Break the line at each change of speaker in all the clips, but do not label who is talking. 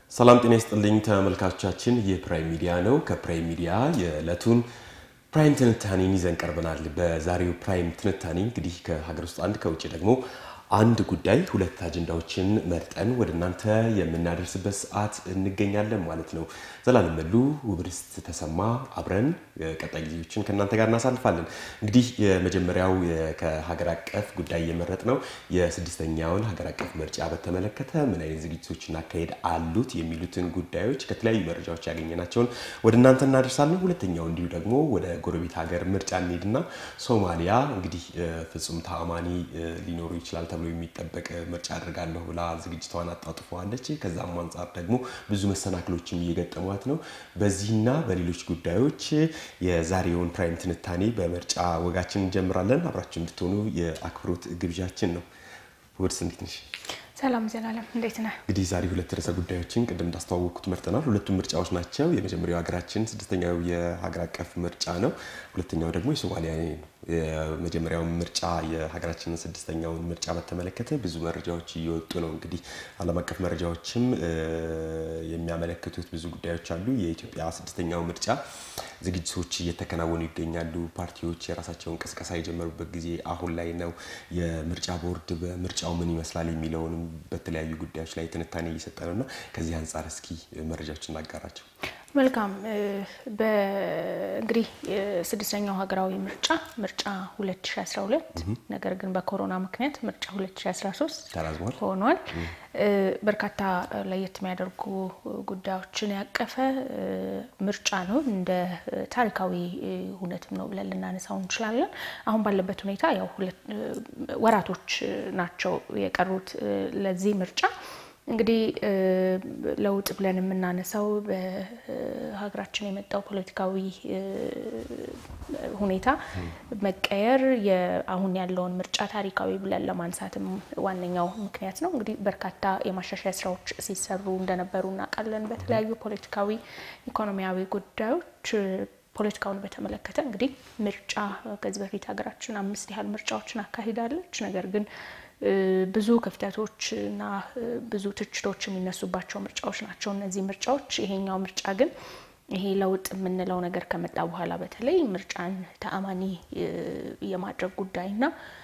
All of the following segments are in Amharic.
ሰላም ጤና ይስጥልኝ ተመልካቾቻችን፣ ይህ ፕራይም ሚዲያ ነው። ከፕራይም ሚዲያ የዕለቱን ፕራይም ትንታኔን ይዘን ቀርበናል። በዛሬው ፕራይም ትንታኔ እንግዲህ ከሀገር ውስጥ አንድ ከውጭ ደግሞ አንድ ጉዳይ ሁለት አጀንዳዎችን መርጠን ወደ እናንተ የምናደርስበት ሰዓት እንገኛለን ማለት ነው። ዘላለም መሉ፣ ውብርስት ተሰማ አብረን ቀጣይ ጊዜዎችን ከእናንተ ጋር እናሳልፋለን። እንግዲህ የመጀመሪያው ከሀገር አቀፍ ጉዳይ የመረጥ ነው የስድስተኛውን ሀገር አቀፍ ምርጫ በተመለከተ ምን አይነት ዝግጅቶችና አካሄድ አሉት የሚሉትን ጉዳዮች ከተለያዩ መረጃዎች ያገኘናቸውን ወደ እናንተ እናደርሳለን። ሁለተኛው እንዲሁ ደግሞ ወደ ጎረቤት ሀገር ምርጫ እንሄድና ሶማሊያ እንግዲህ ፍጹም ተአማኒ ሊኖሩ ይችላል ተብሎ የሚጠበቅ ምርጫ አድርጋለሁ ብላ ዝግጅቷን አጣጥፈዋለች። ከዛም አንጻር ደግሞ ብዙ መሰናክሎችም እየገጠሟት ነው። በዚህና በሌሎች ጉዳዮች የዛሬውን ፕራይም ትንታኔ በምርጫ ወጋችን እንጀምራለን። አብራችሁ እንድትሆኑ የአክብሮት ግብዣችን ነው። ውድስ እንዴት ነሽ?
ሰላም ዘላለም እንዴት ነህ?
እንግዲህ ዛሬ ሁለት ርዕሰ ጉዳዮችን ቅድም እንዳስተዋወቅኩት መርጠናል። ሁለቱም ምርጫዎች ናቸው። የመጀመሪያው ሀገራችን ስድስተኛው የሀገር አቀፍ ምርጫ ነው። ሁለተኛው ደግሞ የሶማሊያ ነው። የመጀመሪያውን ምርጫ የሀገራችንን ስድስተኛውን ምርጫ በተመለከተ ብዙ መረጃዎች እየወጡ ነው። እንግዲህ ዓለም አቀፍ መረጃዎችም የሚያመለክቱት ብዙ ጉዳዮች አሉ። የኢትዮጵያ ስድስተኛው ምርጫ ዝግጅቶች እየተከናወኑ ይገኛሉ። ፓርቲዎች የራሳቸውን ቅስቀሳ የጀመሩበት ጊዜ አሁን ላይ ነው። የምርጫ ቦርድ በምርጫው ምን ይመስላል የሚለውንም በተለያዩ ጉዳዮች ላይ ትንታኔ እየሰጠ ነው እና ከዚህ አንጻር እስኪ መረጃዎች እናጋራቸው።
መልካም እንግዲህ ስድስተኛው ሀገራዊ ምርጫ ምርጫ 2012 ነገር ግን በኮሮና ምክንያት ምርጫ 2013
ተራዝሟል
ሆኗል። በርካታ ለየት የሚያደርጉ ጉዳዮችን ያቀፈ ምርጫ ነው። እንደ ታሪካዊ ሁነትም ነው ብለን ልናነሳው እንችላለን። አሁን ባለበት ሁኔታ ያው ወራቶች ናቸው የቀሩት ለዚህ ምርጫ እንግዲህ ለውጥ ብለን የምናነሳው በሀገራችን የመጣው ፖለቲካዊ ሁኔታ መቀየር አሁን ያለውን ምርጫ ታሪካዊ ብለን ለማንሳትም ዋነኛው ምክንያት ነው። እንግዲህ በርካታ የማሻሻያ ስራዎች ሲሰሩ እንደነበሩ እናውቃለን። በተለያዩ ፖለቲካዊ፣ ኢኮኖሚያዊ ጉዳዮች ፖለቲካውን በተመለከተ እንግዲህ ምርጫ ከዚህ በፊት ሀገራችን አምስት ያህል ምርጫዎችን አካሂዳለች። ነገር ግን ብዙ ክፍተቶች እና ብዙ ትችቶች የሚነሱባቸው ምርጫዎች ናቸው እነዚህ ምርጫዎች። ይሄኛው ምርጫ ግን ይሄ ለውጥ የምንለው ነገር ከመጣ በኋላ በተለይ ምርጫን ተአማኒ የማድረግ ጉዳይና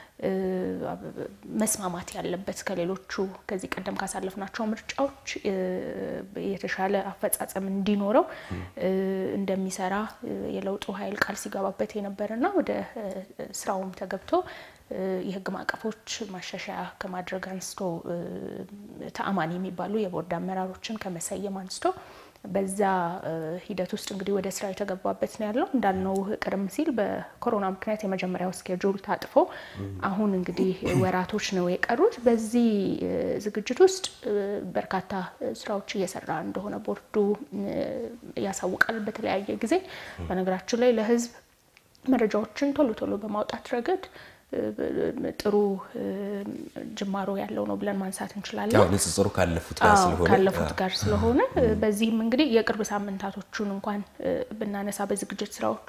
መስማማት ያለበት ከሌሎቹ ከዚህ ቀደም ካሳለፍናቸው ምርጫዎች የተሻለ አፈጻጸም እንዲኖረው እንደሚሰራ የለውጡ ኃይል ቃል ሲገባበት የነበረና ወደ ስራውም ተገብቶ የሕግ ማዕቀፎች ማሻሻያ ከማድረግ አንስቶ ተአማኒ የሚባሉ የቦርድ አመራሮችን ከመሰየም አንስቶ በዛ ሂደት ውስጥ እንግዲህ ወደ ስራ የተገባበት ነው ያለው። እንዳልነው ቀደም ሲል በኮሮና ምክንያት የመጀመሪያው ስኬጁል ታጥፎ አሁን እንግዲህ ወራቶች ነው የቀሩት። በዚህ ዝግጅት ውስጥ በርካታ ስራዎች እየሰራ እንደሆነ ቦርዱ ያሳውቃል በተለያየ ጊዜ። በነገራችን ላይ ለህዝብ መረጃዎችን ቶሎ ቶሎ በማውጣት ረገድ ጥሩ ጅማሮ ያለው ነው ብለን ማንሳት እንችላለን።
ንጽጽሩ ካለፉት ጋር ስለሆነ
ካለፉት ጋር ስለሆነ በዚህም እንግዲህ የቅርብ ሳምንታቶቹን እንኳን ብናነሳ በዝግጅት ስራዎቹ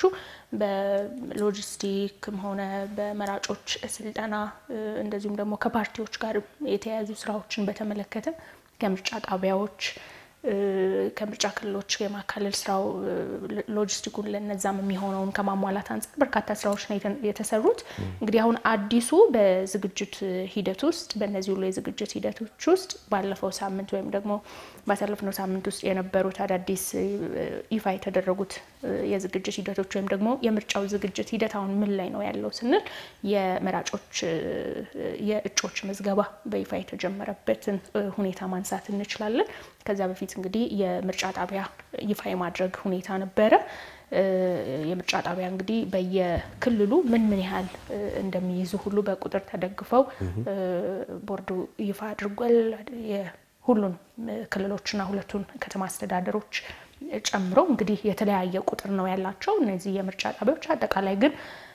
በሎጂስቲክም ሆነ በመራጮች ስልጠና እንደዚሁም ደግሞ ከፓርቲዎች ጋር የተያያዙ ስራዎችን በተመለከተ ከምርጫ ጣቢያዎች ከምርጫ ክልሎች የማካለል ስራው ሎጂስቲኩን ለነዛም የሚሆነውን ከማሟላት አንጻር በርካታ ስራዎች ነው የተሰሩት። እንግዲህ አሁን አዲሱ በዝግጅት ሂደት ውስጥ በእነዚህ ሁሉ የዝግጅት ሂደቶች ውስጥ ባለፈው ሳምንት ወይም ደግሞ ባሳለፍነው ሳምንት ውስጥ የነበሩት አዳዲስ ይፋ የተደረጉት የዝግጅት ሂደቶች ወይም ደግሞ የምርጫው ዝግጅት ሂደት አሁን ምን ላይ ነው ያለው ስንል የመራጮች የእጮች ምዝገባ በይፋ የተጀመረበትን ሁኔታ ማንሳት እንችላለን። ከዛ በፊት እንግዲህ የምርጫ ጣቢያ ይፋ የማድረግ ሁኔታ ነበረ። የምርጫ ጣቢያ እንግዲህ በየክልሉ ምን ምን ያህል እንደሚይዙ ሁሉ በቁጥር ተደግፈው ቦርዱ ይፋ አድርጓል። ሁሉን ክልሎችና ሁለቱን ከተማ አስተዳደሮች ጨምሮ እንግዲህ የተለያየ ቁጥር ነው ያላቸው እነዚህ የምርጫ ጣቢያዎች አጠቃላይ ግን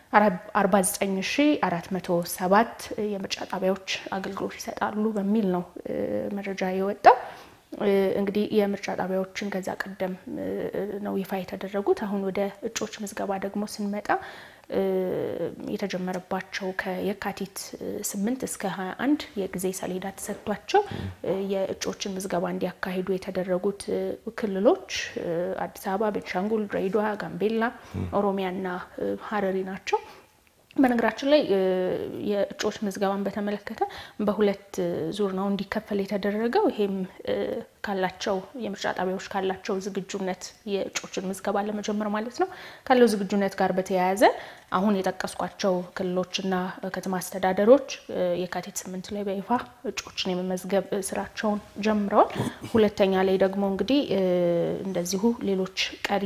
49407 የምርጫ ጣቢያዎች አገልግሎት ይሰጣሉ በሚል ነው መረጃ የወጣው። እንግዲህ የምርጫ ጣቢያዎችን ከዛ ቀደም ነው ይፋ የተደረጉት። አሁን ወደ እጩዎች ምዝገባ ደግሞ ስንመጣ የተጀመረባቸው ከየካቲት ስምንት እስከ 21 የጊዜ ሰሌዳ ተሰጥቷቸው የእጩዎችን ምዝገባ እንዲያካሂዱ የተደረጉት ክልሎች አዲስ አበባ፣ ቤንሻንጉል፣ ድሬዳዋ፣ ጋምቤላ፣ ኦሮሚያና ሀረሪ ናቸው። በነገራችን ላይ የእጩዎች ምዝገባን በተመለከተ በሁለት ዙር ነው እንዲከፈል የተደረገው። ይሄም ካላቸው የምርጫ ጣቢያዎች ካላቸው ዝግጁነት የእጩዎችን ምዝገባ ለመጀመር ማለት ነው ካለው ዝግጁነት ጋር በተያያዘ አሁን የጠቀስኳቸው ክልሎችና ከተማ አስተዳደሮች የካቲት ስምንት ላይ በይፋ እጩዎችን የመመዝገብ ስራቸውን ጀምረዋል። ሁለተኛ ላይ ደግሞ እንግዲህ እንደዚሁ ሌሎች ቀሪ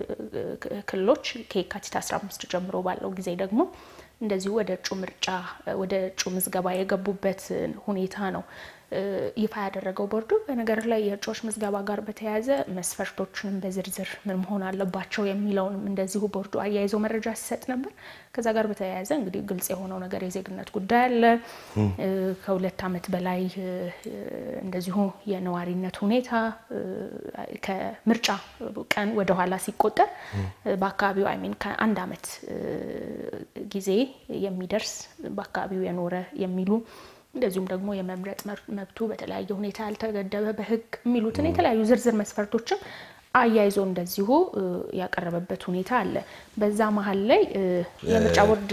ክልሎች ከየካቲት 15 ጀምሮ ባለው ጊዜ ደግሞ እንደዚሁ ወደ እጩ ምርጫ ወደ እጩ ምዝገባ የገቡበት ሁኔታ ነው ይፋ ያደረገው ቦርዱ። በነገር ላይ የእጩዎች ምዝገባ ጋር በተያያዘ መስፈርቶችንም በዝርዝር ምን መሆን አለባቸው የሚለውንም እንደዚሁ ቦርዱ አያይዞ መረጃ ሲሰጥ ነበር። ከዛ ጋር በተያያዘ እንግዲህ ግልጽ የሆነው ነገር የዜግነት ጉዳይ አለ። ከሁለት ዓመት በላይ እንደዚሁ የነዋሪነት ሁኔታ ከምርጫ ቀን ወደኋላ ሲቆጠር በአካባቢው አይሚን ከአንድ ዓመት ጊዜ የሚደርስ በአካባቢው የኖረ የሚሉ እንደዚሁም ደግሞ የመምረጥ መብቱ በተለያየ ሁኔታ ያልተገደበ በሕግ የሚሉትን የተለያዩ ዝርዝር መስፈርቶችን አያይዞ እንደዚሁ ያቀረበበት ሁኔታ አለ። በዛ መሀል ላይ የምርጫ ቦርድ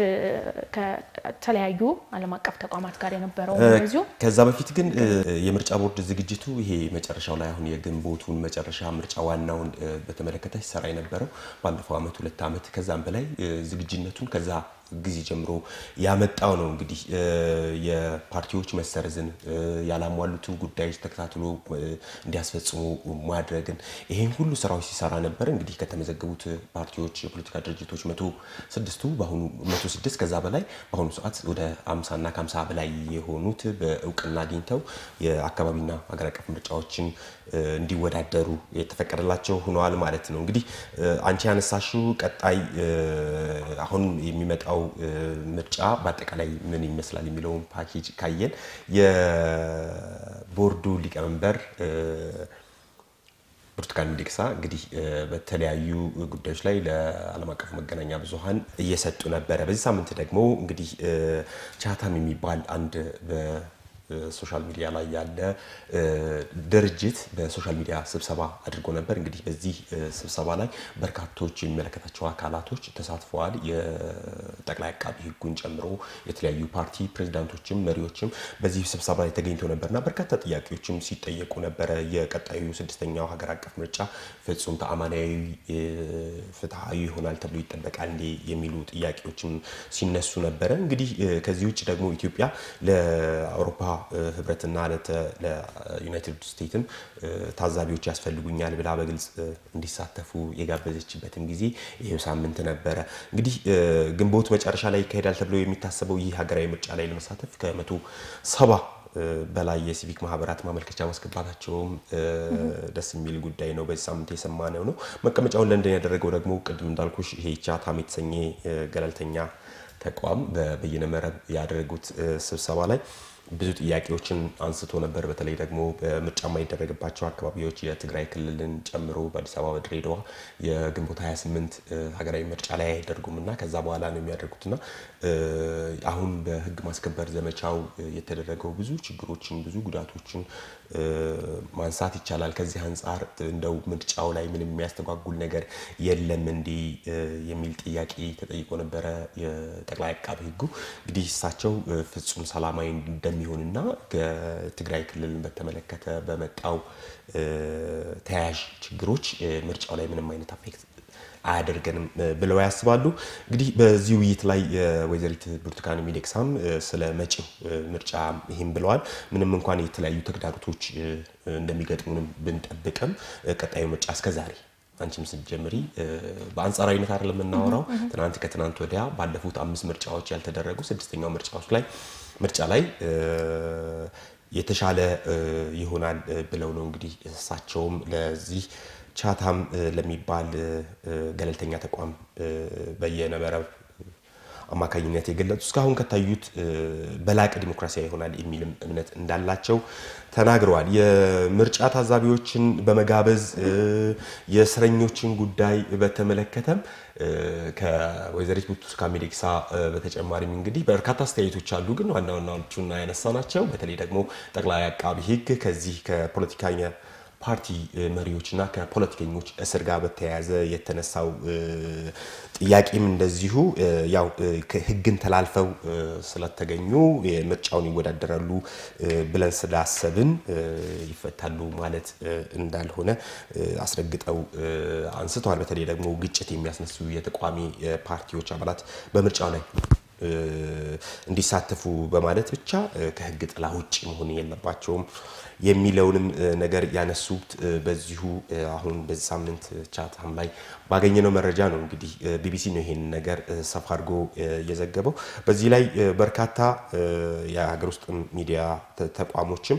ከተለያዩ ዓለም አቀፍ ተቋማት ጋር የነበረው እንደዚሁ
ከዛ በፊት ግን የምርጫ ቦርድ ዝግጅቱ ይሄ መጨረሻው ላይ አሁን የግንቦቱን መጨረሻ ምርጫ ዋናውን በተመለከተ ሲሰራ የነበረው ባለፈው ዓመት ሁለት ዓመት ከዛም በላይ ዝግጅነቱን ከዛ ጊዜ ጀምሮ ያመጣው ነው። እንግዲህ የፓርቲዎች መሰረዝን ያላሟሉትን ጉዳዮች ተከታትሎ እንዲያስፈጽሙ ማድረግን ይሄን ሁሉ ስራዎች ሲሰራ ነበር። እንግዲህ ከተመዘገቡት ፓርቲዎች የፖለቲካ ድርጅቶች መቶ ስድስቱ በአሁኑ መቶ ስድስት ከዛ በላይ በአሁኑ ሰዓት ወደ አምሳ እና ከአምሳ በላይ የሆኑት በእውቅና አግኝተው የአካባቢና ሀገር አቀፍ ምርጫዎችን እንዲወዳደሩ የተፈቀደላቸው ሆነዋል ማለት ነው። እንግዲህ አንቺ ያነሳሽው ቀጣይ አሁን የሚመጣው ምርጫ በአጠቃላይ ምን ይመስላል የሚለውን ፓኬጅ ካየን የቦርዱ ሊቀመንበር ብርቱካን ሚደቅሳ እንግዲህ በተለያዩ ጉዳዮች ላይ ለዓለም አቀፉ መገናኛ ብዙኃን እየሰጡ ነበረ። በዚህ ሳምንት ደግሞ እንግዲህ ቻታም የሚባል አንድ ሶሻል ሚዲያ ላይ ያለ ድርጅት በሶሻል ሚዲያ ስብሰባ አድርጎ ነበር። እንግዲህ በዚህ ስብሰባ ላይ በርካቶች የሚመለከታቸው አካላቶች ተሳትፈዋል። የጠቅላይ አቃቢ ሕጉን ጨምሮ የተለያዩ ፓርቲ ፕሬዚዳንቶችም መሪዎችም በዚህ ስብሰባ ላይ ተገኝተው ነበርና በርካታ ጥያቄዎችም ሲጠየቁ ነበረ። የቀጣዩ ስድስተኛው ሀገር አቀፍ ምርጫ ፍጹም ተአማናዊ፣ ፍትሐዊ ይሆናል ተብሎ ይጠበቃል እንዴ የሚሉ ጥያቄዎችም ሲነሱ ነበረ። እንግዲህ ከዚህ ውጭ ደግሞ ኢትዮጵያ ለአውሮፓ ህብረትና ለዩናይትድ ስቴትም ታዛቢዎች ያስፈልጉኛል ብላ በግልጽ እንዲሳተፉ የጋበዘችበትም ጊዜ ይሄው ሳምንት ነበረ። እንግዲህ ግንቦት መጨረሻ ላይ ይካሄዳል ተብሎ የሚታሰበው ይህ ሀገራዊ ምርጫ ላይ ለመሳተፍ ከመቶ ሰባ በላይ የሲቪክ ማህበራት ማመልከቻ ማስገባታቸውም ደስ የሚል ጉዳይ ነው። በዚህ ሳምንት የሰማነው ነው። መቀመጫውን ለንደን ያደረገው ደግሞ ቅድም እንዳልኩሽ ይሄ ቻታም የተሰኘ ገለልተኛ ተቋም በበይነ መረብ ያደረጉት ስብሰባ ላይ ብዙ ጥያቄዎችን አንስቶ ነበር። በተለይ ደግሞ በምርጫ የማይደረግባቸው አካባቢዎች የትግራይ ክልልን ጨምሮ በአዲስ አበባ፣ በድሬዳዋ የግንቦት 28 ሀገራዊ ምርጫ ላይ አይደርጉም እና ከዛ በኋላ ነው የሚያደርጉትና አሁን በህግ ማስከበር ዘመቻው የተደረገው ብዙ ችግሮችን ብዙ ጉዳቶችን ማንሳት ይቻላል። ከዚህ አንጻር እንደው ምርጫው ላይ ምንም የሚያስተጓጉል ነገር የለም እንዲህ የሚል ጥያቄ ተጠይቆ ነበረ። የጠቅላይ አቃቢ ህጉ እንግዲህ እሳቸው ፍጹም ሰላማዊ እንደሚሆንና ከትግራይ ክልልን በተመለከተ በመጣው ተያያዥ ችግሮች ምርጫው ላይ ምንም አይነት አፌክት አያደርገንም ብለው ያስባሉ። እንግዲህ በዚህ ውይይት ላይ ወይዘሪት ብርቱካን ሚደቅሳም ስለ መጪው ምርጫ ይህም ብለዋል። ምንም እንኳን የተለያዩ ተግዳሮቶች እንደሚገጥሙንም ብንጠብቅም ቀጣዩ ምርጫ እስከዛሬ አንቺም ስትጀምሪ በአንጻራዊነት አይደለም የምናወራው። ትናንት ከትናንት ወዲያ ባለፉት አምስት ምርጫዎች ያልተደረጉ ስድስተኛው ምርጫዎች ላይ ምርጫ ላይ የተሻለ ይሆናል ብለው ነው እንግዲህ እሳቸውም ለዚህ ቻታም ለሚባል ገለልተኛ ተቋም በየነበረብ አማካኝነት የገለጹ እስካሁን ከታዩት በላቀ ዲሞክራሲያዊ ይሆናል የሚልም እምነት እንዳላቸው ተናግረዋል። የምርጫ ታዛቢዎችን በመጋበዝ የእስረኞችን ጉዳይ በተመለከተም ከወይዘሪት ብርቱካን ሚደቅሳ በተጨማሪም እንግዲህ በርካታ አስተያየቶች አሉ። ግን ዋና ዋናዎቹና ያነሳ ናቸው። በተለይ ደግሞ ጠቅላይ አቃቢ ሕግ ከዚህ ከፖለቲካኛ ፓርቲ መሪዎችና ከፖለቲከኞች እስር ጋር በተያያዘ የተነሳው ጥያቄም እንደዚሁ ያው ሕግን ተላልፈው ስለተገኙ ምርጫውን ይወዳደራሉ ብለን ስላሰብን ይፈታሉ ማለት እንዳልሆነ አስረግጠው አንስተዋል። በተለይ ደግሞ ግጭት የሚያስነሱ የተቃዋሚ ፓርቲዎች አባላት በምርጫው ላይ እንዲሳተፉ በማለት ብቻ ከህግ ጥላ ውጭ መሆን የለባቸውም የሚለውንም ነገር ያነሱት በዚሁ አሁን በዚህ ሳምንት ቻትም ላይ ባገኘነው መረጃ ነው። እንግዲህ ቢቢሲ ነው ይሄን ነገር ሰፋ አድርጎ የዘገበው። በዚህ ላይ በርካታ የሀገር ውስጥ ሚዲያ ተቋሞችም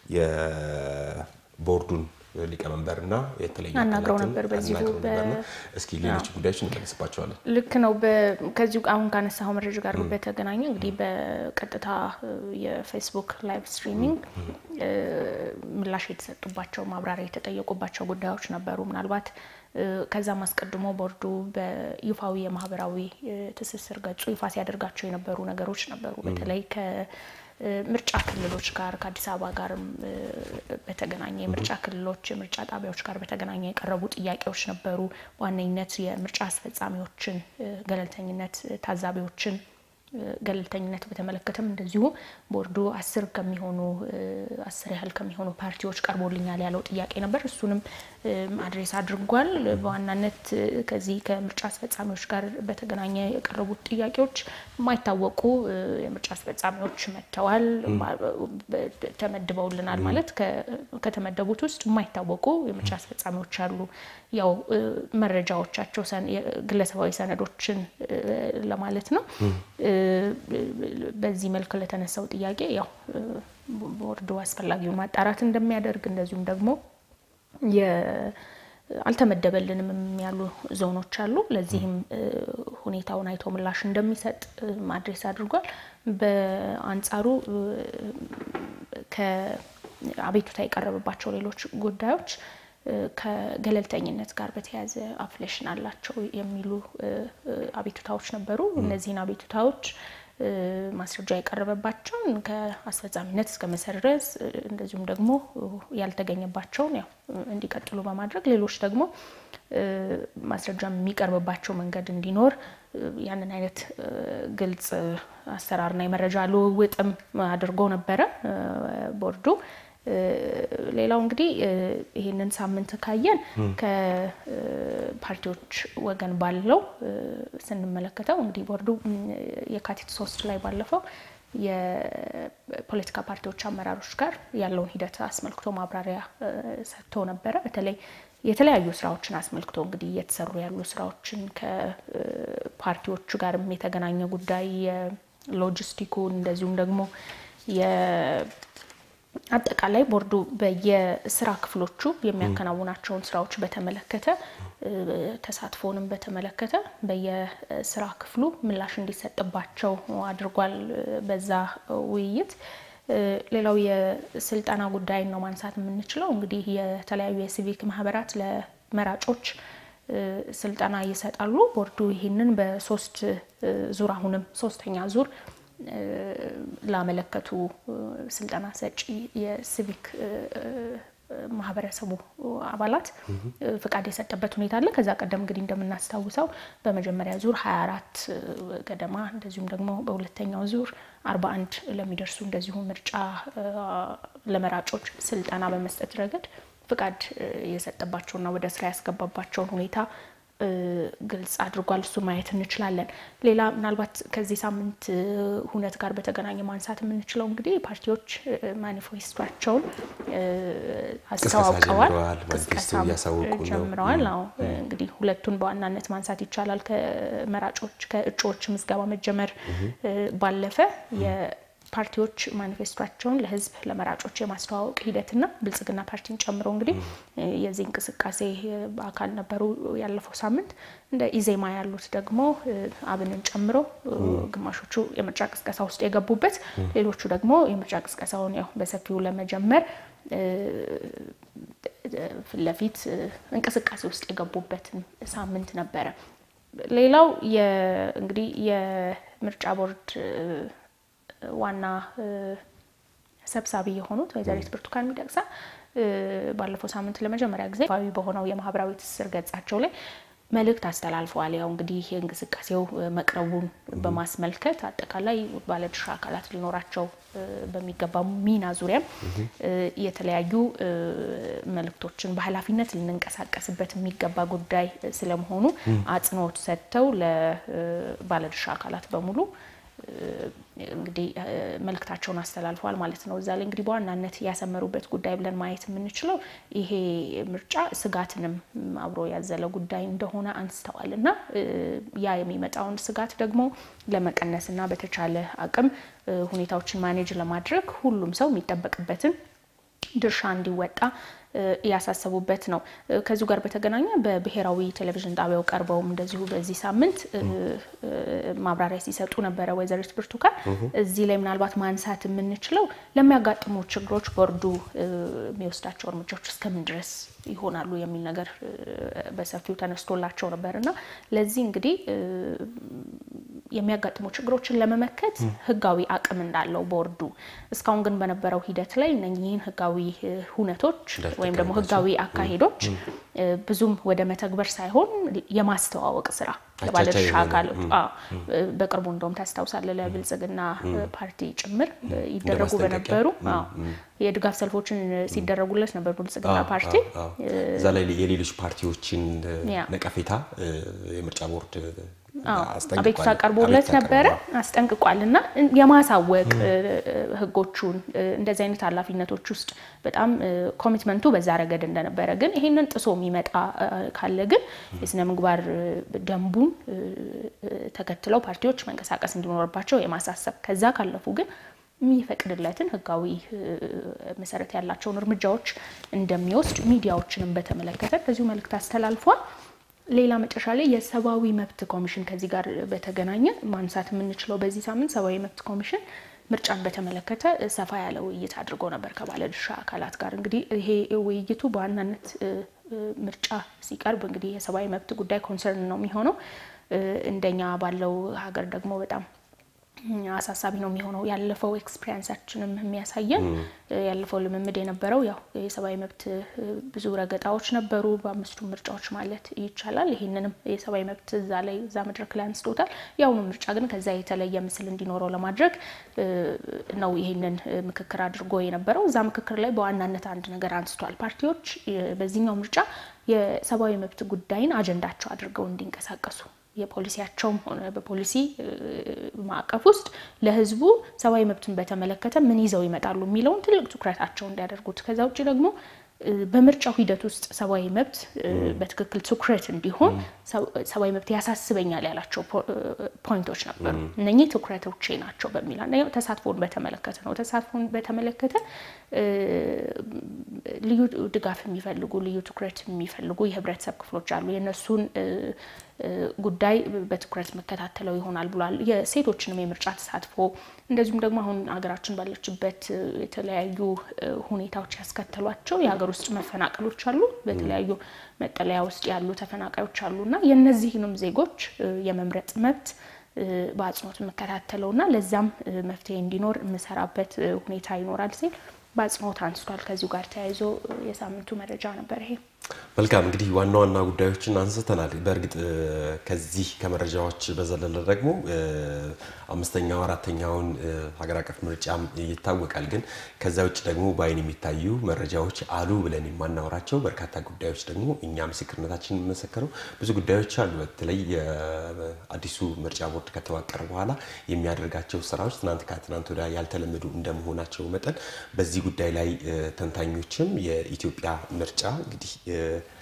የቦርዱን ሊቀመንበርና የተለያዩ
አናግረው ነበር። በዚሁ
እስኪ ሌሎች ጉዳዮች እንመለስባቸዋለን።
ልክ ነው። ከዚሁ አሁን ካነሳው መረጃ ጋር በተገናኘ እንግዲህ በቀጥታ የፌስቡክ ላይቭ ስትሪሚንግ ምላሽ የተሰጡባቸው ማብራሪያ የተጠየቁባቸው ጉዳዮች ነበሩ። ምናልባት ከዛም አስቀድሞ ቦርዱ በይፋዊ የማህበራዊ ትስስር ገጹ ይፋ ሲያደርጋቸው የነበሩ ነገሮች ነበሩ። በተለይ ምርጫ ክልሎች ጋር ከአዲስ አበባ ጋርም በተገናኘ የምርጫ ክልሎች የምርጫ ጣቢያዎች ጋር በተገናኘ የቀረቡ ጥያቄዎች ነበሩ። በዋነኝነት የምርጫ አስፈጻሚዎችን ገለልተኝነት፣ ታዛቢዎችን ገለልተኝነት በተመለከተም እንደዚሁ ቦርዱ አስር ከሚሆኑ አስር ያህል ከሚሆኑ ፓርቲዎች ቀርቦልኛል ያለው ጥያቄ ነበር። እሱንም አድሬስ አድርጓል። በዋናነት ከዚህ ከምርጫ አስፈጻሚዎች ጋር በተገናኘ የቀረቡት ጥያቄዎች የማይታወቁ የምርጫ አስፈጻሚዎች መጥተዋል፣ ተመድበውልናል ማለት ከተመደቡት ውስጥ የማይታወቁ የምርጫ አስፈጻሚዎች አሉ። ያው መረጃዎቻቸው ግለሰባዊ ሰነዶችን ለማለት ነው። በዚህ መልክ ለተነሳው ጥያቄ ያው ቦርዱ አስፈላጊውን ማጣራት እንደሚያደርግ እንደዚሁም ደግሞ አልተመደበልንም ያሉ ዞኖች አሉ። ለዚህም ሁኔታውን አይቶ ምላሽ እንደሚሰጥ ማድሬስ አድርጓል። በአንጻሩ ከአቤቱታ የቀረበባቸው ሌሎች ጉዳዮች ከገለልተኝነት ጋር በተያያዘ አፍሌሽን አላቸው የሚሉ አቤቱታዎች ነበሩ። እነዚህን አቤቱታዎች ማስረጃ የቀረበባቸውን ከአስፈጻሚነት እስከ መሰረዝ እንደዚሁም ደግሞ ያልተገኘባቸውን ያው እንዲቀጥሉ በማድረግ ሌሎች ደግሞ ማስረጃ የሚቀርብባቸው መንገድ እንዲኖር ያንን አይነት ግልጽ አሰራርና የመረጃ ልውውጥም አድርጎ ነበረ ቦርዱ። ሌላው እንግዲህ ይህንን ሳምንት ካየን ከፓርቲዎች ወገን ባለው ስንመለከተው እንግዲህ ቦርዱ የካቲት ሶስት ላይ ባለፈው የፖለቲካ ፓርቲዎች አመራሮች ጋር ያለውን ሂደት አስመልክቶ ማብራሪያ ሰጥቶ ነበረ። በተለይ የተለያዩ ስራዎችን አስመልክቶ እንግዲህ እየተሰሩ ያሉ ስራዎችን ከፓርቲዎቹ ጋርም የተገናኘ ጉዳይ የሎጂስቲኩን እንደዚሁም ደግሞ አጠቃላይ ቦርዱ በየስራ ክፍሎቹ የሚያከናውናቸውን ስራዎች በተመለከተ ተሳትፎንም በተመለከተ በየስራ ክፍሉ ምላሽ እንዲሰጥባቸው አድርጓል። በዛ ውይይት ሌላው የስልጠና ጉዳይን ነው ማንሳት የምንችለው። እንግዲህ የተለያዩ የሲቪክ ማህበራት ለመራጮች ስልጠና ይሰጣሉ። ቦርዱ ይህንን በሶስት ዙር አሁንም ሶስተኛ ዙር ላመለከቱ ስልጠና ሰጪ የሲቪክ ማህበረሰቡ አባላት ፍቃድ የሰጠበት ሁኔታ አለ። ከዛ ቀደም እንግዲህ እንደምናስታውሰው በመጀመሪያ ዙር 24 ገደማ እንደዚሁም ደግሞ በሁለተኛው ዙር 41 ለሚደርሱ እንደዚሁ ምርጫ ለመራጮች ስልጠና በመስጠት ረገድ ፍቃድ የሰጠባቸውና ወደ ስራ ያስገባባቸውን ሁኔታ ግልጽ አድርጓል። እሱ ማየት እንችላለን። ሌላ ምናልባት ከዚህ ሳምንት ሁነት ጋር በተገናኘ ማንሳት የምንችለው እንግዲህ ፓርቲዎች ማኒፌስቷቸውን አስተዋውቀዋል፣ ቅስቀሳ ጀምረዋል። አዎ እንግዲህ ሁለቱን በዋናነት ማንሳት ይቻላል። ከመራጮች ከእጩዎች ምዝገባ መጀመር ባለፈ ፓርቲዎች ማኒፌስቷቸውን ለህዝብ ለመራጮች የማስተዋወቅ ሂደትና ብልጽግና ፓርቲን ጨምሮ እንግዲህ የዚህ እንቅስቃሴ አካል ነበሩ። ያለፈው ሳምንት እንደ ኢዜማ ያሉት ደግሞ አብንን ጨምሮ ግማሾቹ የምርጫ ቅስቀሳ ውስጥ የገቡበት፣ ሌሎቹ ደግሞ የምርጫ ቅስቀሳውን ያው በሰፊው ለመጀመር ፊት ለፊት እንቅስቃሴ ውስጥ የገቡበትን ሳምንት ነበረ። ሌላው እንግዲህ የምርጫ ቦርድ ዋና ሰብሳቢ የሆኑት ወይዘሪት ብርቱካን ሚደቅሳ ባለፈው ሳምንት ለመጀመሪያ ጊዜ ይፋዊ በሆነው የማህበራዊ ትስስር ገጻቸው ላይ መልእክት አስተላልፈዋል። ያው እንግዲህ የእንቅስቃሴው መቅረቡን በማስመልከት አጠቃላይ ባለድርሻ አካላት ሊኖራቸው በሚገባ ሚና ዙሪያም የተለያዩ መልእክቶችን በኃላፊነት ልንንቀሳቀስበት የሚገባ ጉዳይ ስለመሆኑ አጽንኦት ሰጥተው ለባለድርሻ አካላት በሙሉ እንግዲህ መልእክታቸውን አስተላልፈዋል ማለት ነው። እዛ ላይ እንግዲህ በዋናነት ያሰመሩበት ጉዳይ ብለን ማየት የምንችለው ይሄ ምርጫ ስጋትንም አብሮ ያዘለ ጉዳይ እንደሆነ አንስተዋል እና ያ የሚመጣውን ስጋት ደግሞ ለመቀነስ እና በተቻለ አቅም ሁኔታዎችን ማኔጅ ለማድረግ ሁሉም ሰው የሚጠበቅበትን ድርሻ እንዲወጣ ያሳሰቡበት ነው። ከዚሁ ጋር በተገናኘ በብሔራዊ ቴሌቪዥን ጣቢያው ቀርበውም እንደዚሁ በዚህ ሳምንት ማብራሪያ ሲሰጡ ነበረ ወይዘሪት ብርቱካን። እዚህ ላይ ምናልባት ማንሳት የምንችለው ለሚያጋጥሙ ችግሮች ቦርዱ የሚወስዳቸው እርምጃዎች እስከምን ድረስ ይሆናሉ የሚል ነገር በሰፊው ተነስቶላቸው ነበር እና ለዚህ እንግዲህ የሚያጋጥሙ ችግሮችን ለመመከት ሕጋዊ አቅም እንዳለው ቦርዱ እስካሁን ግን በነበረው ሂደት ላይ እነኚህን ሕጋዊ ሁነቶች ወይም ደግሞ ሕጋዊ አካሄዶች ብዙም ወደ መተግበር ሳይሆን የማስተዋወቅ ስራ ለባለድርሻ አካሎች በቅርቡ እንደውም ታስታውሳለህ ለብልጽግና ፓርቲ ጭምር ይደረጉ በነበሩ የድጋፍ ሰልፎችን ሲደረጉለት ነበር ብልጽግና ፓርቲ
እዛ ላይ የሌሎች ፓርቲዎችን ነቀፌታ የምርጫ ቦርድ
አቤቱታ ቀርቦለት ነበረ፣ አስጠንቅቋል። እና የማሳወቅ ህጎቹን እንደዚህ አይነት ኃላፊነቶች ውስጥ በጣም ኮሚትመንቱ በዛ ረገድ እንደነበረ ግን ይሄንን ጥሶ የሚመጣ ካለ ግን የስነ ምግባር ደንቡን ተከትለው ፓርቲዎች መንቀሳቀስ እንዲኖርባቸው የማሳሰብ ከዛ ካለፉ ግን የሚፈቅድለትን ህጋዊ መሰረት ያላቸውን እርምጃዎች እንደሚወስድ ሚዲያዎችንም በተመለከተ እንደዚሁ መልእክት አስተላልፏል። ሌላ መጨረሻ ላይ የሰብአዊ መብት ኮሚሽን ከዚህ ጋር በተገናኘ ማንሳት የምንችለው በዚህ ሳምንት ሰብአዊ መብት ኮሚሽን ምርጫን በተመለከተ ሰፋ ያለ ውይይት አድርጎ ነበር ከባለድርሻ አካላት ጋር። እንግዲህ ይሄ ውይይቱ በዋናነት ምርጫ ሲቀርብ እንግዲህ የሰብአዊ መብት ጉዳይ ኮንሰርን ነው የሚሆነው። እንደኛ ባለው ሀገር ደግሞ በጣም አሳሳቢ ነው የሚሆነው። ያለፈው ኤክስፒሪንሳችንም የሚያሳየን ያለፈው ልምምድ የነበረው ያው የሰብአዊ መብት ብዙ ረገጣዎች ነበሩ በአምስቱ ምርጫዎች ማለት ይቻላል። ይህንንም የሰብአዊ መብት እዛ ላይ እዛ መድረክ ላይ አንስቶታል። የአሁኑ ምርጫ ግን ከዛ የተለየ ምስል እንዲኖረው ለማድረግ ነው ይህንን ምክክር አድርጎ የነበረው። እዛ ምክክር ላይ በዋናነት አንድ ነገር አንስቷል። ፓርቲዎች በዚህኛው ምርጫ የሰብአዊ መብት ጉዳይን አጀንዳቸው አድርገው እንዲንቀሳቀሱ የፖሊሲያቸውም ሆነ በፖሊሲ ማዕቀፍ ውስጥ ለሕዝቡ ሰብአዊ መብትን በተመለከተ ምን ይዘው ይመጣሉ የሚለውን ትልቅ ትኩረታቸው እንዲያደርጉት ከዛ ውጭ ደግሞ በምርጫው ሂደት ውስጥ ሰብአዊ መብት በትክክል ትኩረት እንዲሆን ሰብአዊ መብት ያሳስበኛል ያላቸው ፖይንቶች ነበሩ። እነኚህ ትኩረቶቼ ናቸው በሚል አንደኛው ተሳትፎን በተመለከተ ነው። ተሳትፎን በተመለከተ ልዩ ድጋፍ የሚፈልጉ ልዩ ትኩረት የሚፈልጉ የህብረተሰብ ክፍሎች አሉ። የእነሱን ጉዳይ በትኩረት መከታተለው ይሆናል ብሏል። የሴቶችንም የምርጫ ተሳትፎ እንደዚሁም ደግሞ አሁን ሀገራችን ባለችበት የተለያዩ ሁኔታዎች ያስከተሏቸው የሀገር ውስጥ መፈናቀሎች አሉ። በተለያዩ መጠለያ ውስጥ ያሉ ተፈናቃዮች አሉ እና የእነዚህንም ዜጎች የመምረጥ መብት በአጽንኦት የምከታተለውና ለዛም መፍትሄ እንዲኖር የምሰራበት ሁኔታ ይኖራል ሲል በአጽንኦት አንስቷል። ከዚሁ ጋር ተያይዞ የሳምንቱ መረጃ ነበር ይሄ።
መልካም እንግዲህ ዋና ዋና ጉዳዮችን አንስተናል። በእርግጥ ከዚህ ከመረጃዎች በዘለለ ደግሞ አምስተኛው አራተኛውን ሀገር አቀፍ ምርጫም ይታወቃል። ግን ከዛ ውጭ ደግሞ በአይን የሚታዩ መረጃዎች አሉ ብለን የማናወራቸው በርካታ ጉዳዮች ደግሞ እኛ ምስክርነታችን የምንመሰክረው ብዙ ጉዳዮች አሉ። በተለይ አዲሱ ምርጫ ቦርድ ከተዋቀረ በኋላ የሚያደርጋቸው ስራዎች ትናንት ከትናንት ወዲያ ያልተለመዱ እንደመሆናቸው መጠን በዚህ ጉዳይ ላይ ተንታኞችም የኢትዮጵያ ምርጫ እንግዲህ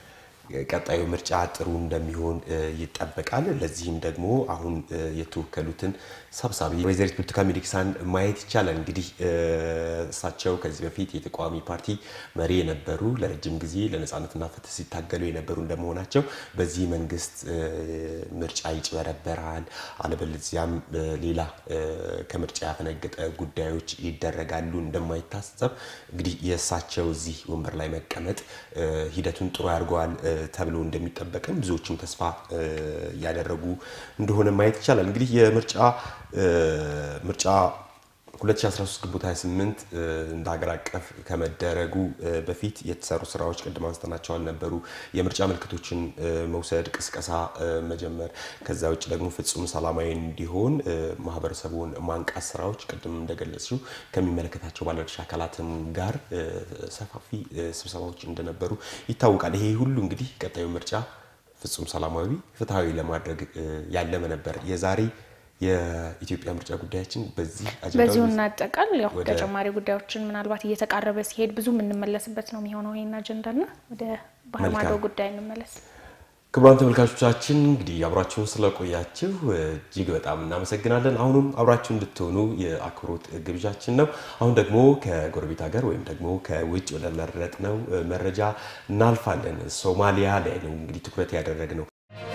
ቀጣዩ ምርጫ ጥሩ እንደሚሆን ይጠበቃል። ለዚህም ደግሞ አሁን የተወከሉትን ሰብሳቢ ወይዘሪት ብርቱካን ሚደቅሳን ማየት ይቻላል። እንግዲህ እሳቸው ከዚህ በፊት የተቃዋሚ ፓርቲ መሪ የነበሩ ለረጅም ጊዜ ለነፃነትና ፍትህ ሲታገሉ የነበሩ እንደመሆናቸው በዚህ መንግስት ምርጫ ይጭበረበራል፣ አለበለዚያም ሌላ ከምርጫ ያፈነገጠ ጉዳዮች ይደረጋሉ እንደማይታሰብ እንግዲህ የእሳቸው እዚህ ወንበር ላይ መቀመጥ ሂደቱን ጥሩ ያድርገዋል ተብሎ እንደሚጠበቅም ብዙዎችም ተስፋ እያደረጉ እንደሆነ ማየት ይቻላል። እንግዲህ የምርጫ ምርጫ 2013 ግንቦት 28 እንደ ሀገር አቀፍ ከመደረጉ በፊት የተሰሩ ስራዎች ቅድም አንስተናቸው አልነበሩ? የምርጫ ምልክቶችን መውሰድ፣ ቅስቀሳ መጀመር፣ ከዛ ውጭ ደግሞ ፍጹም ሰላማዊ እንዲሆን ማህበረሰቡን ማንቃት ስራዎች ቅድም እንደገለጽሽው ከሚመለከታቸው ባለድርሻ አካላትም ጋር ሰፋፊ ስብሰባዎች እንደነበሩ ይታወቃል። ይሄ ሁሉ እንግዲህ ቀጣዩ ምርጫ ፍጹም ሰላማዊ፣ ፍትሐዊ ለማድረግ ያለመ ነበር። የዛሬ የኢትዮጵያ ምርጫ ጉዳያችን በዚህ
በዚሁ እናጠቃል። ያው ተጨማሪ ጉዳዮችን ምናልባት እየተቃረበ ሲሄድ ብዙ የምንመለስበት ነው የሚሆነው ይህን አጀንዳና ወደ ባህር ማዶ ጉዳይ እንመለስ።
ክቡራን ተመልካቾቻችን እንግዲህ አብራችሁን ስለቆያችሁ እጅግ በጣም እናመሰግናለን። አሁንም አብራችሁ እንድትሆኑ የአክብሮት ግብዣችን ነው። አሁን ደግሞ ከጎረቤት ሀገር ወይም ደግሞ ከውጭ ወደ መረጥነው መረጃ እናልፋለን። ሶማሊያ ላይ ነው እንግዲህ ትኩረት ያደረግነው።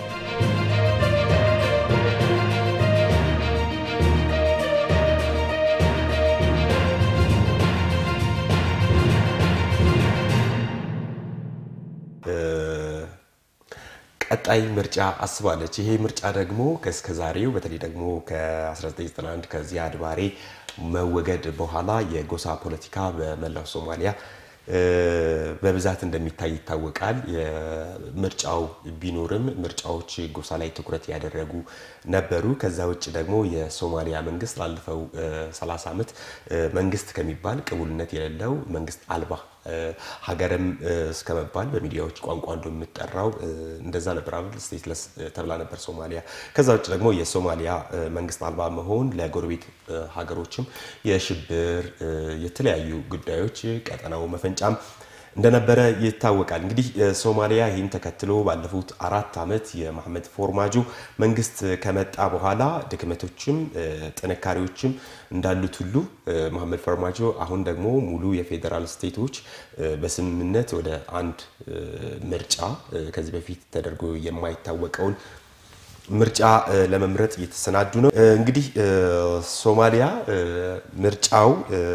ቀጣይ ምርጫ አስባለች። ይሄ ምርጫ ደግሞ ከእስከ ዛሬው በተለይ ደግሞ ከ1991 ከዚያድ ባሬ መወገድ በኋላ የጎሳ ፖለቲካ በመላው ሶማሊያ በብዛት እንደሚታይ ይታወቃል። ምርጫው ቢኖርም ምርጫዎች ጎሳ ላይ ትኩረት ያደረጉ ነበሩ። ከዛ ውጭ ደግሞ የሶማሊያ መንግስት ላለፈው 30 ዓመት መንግስት ከሚባል ቅቡልነት የሌለው መንግስት አልባ ሀገርም እስከ መባል በሚዲያዎች ቋንቋ እንደምትጠራው እንደዛ ነበር አይደል? ስቴትለስ ተብላ ነበር ሶማሊያ። ከዛ ውጭ ደግሞ የሶማሊያ መንግስት አልባ መሆን ለጎረቤት ሀገሮችም የሽብር የተለያዩ ጉዳዮች ቀጠናው መፈንጫም እንደነበረ ይታወቃል። እንግዲህ ሶማሊያ ይህን ተከትሎ ባለፉት አራት ዓመት የመሐመድ ፎርማጆ መንግስት ከመጣ በኋላ ድክመቶችም ጥንካሬዎችም እንዳሉት ሁሉ መሐመድ ፎርማጆ አሁን ደግሞ ሙሉ የፌዴራል ስቴቶች በስምምነት ወደ አንድ ምርጫ ከዚህ በፊት ተደርጎ የማይታወቀውን ምርጫ ለመምረጥ እየተሰናዱ ነው። እንግዲህ ሶማሊያ ምርጫው